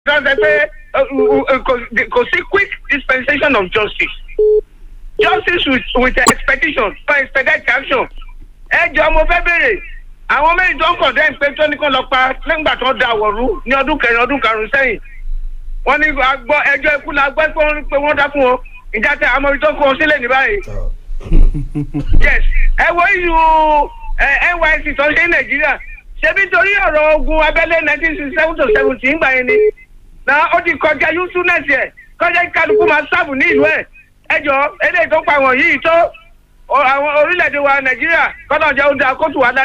sọ pé kò sí quick dispensation of justice justice with with expectation for expected action ẹ jọ mo fẹ́ béèrè àwọn méjì tó ń condemn pé tó ní kó lọ pa nígbà tó da àwọ̀rú ní ọdún kẹrin ọdún karùn-ún sẹ́yìn wọ́n ní agbọ́ ẹjọ́ ikú la gbọ́ pé wọ́n dá fún wọn ìjà tẹ àmọ́ ibi tó kó wọn sílẹ̀ ní báyìí. yes ẹ wo iyu nysc tó ń ṣe ní nàìjíríà ṣebí torí ọ̀rọ̀ ogun abẹ́lé nineteen sixty seven to seventy ń gbà yẹn ni na ó ti kọjá usefulness yẹ kọjá kálukú máa sáàbù ní ìlú ẹ̀ ẹjọ́ eléyìí tó pa wọ̀nyí tó àwọn orílẹ̀-èdè wa nàìjíríà kọ́nà jẹ́ oúnjẹ akótó wa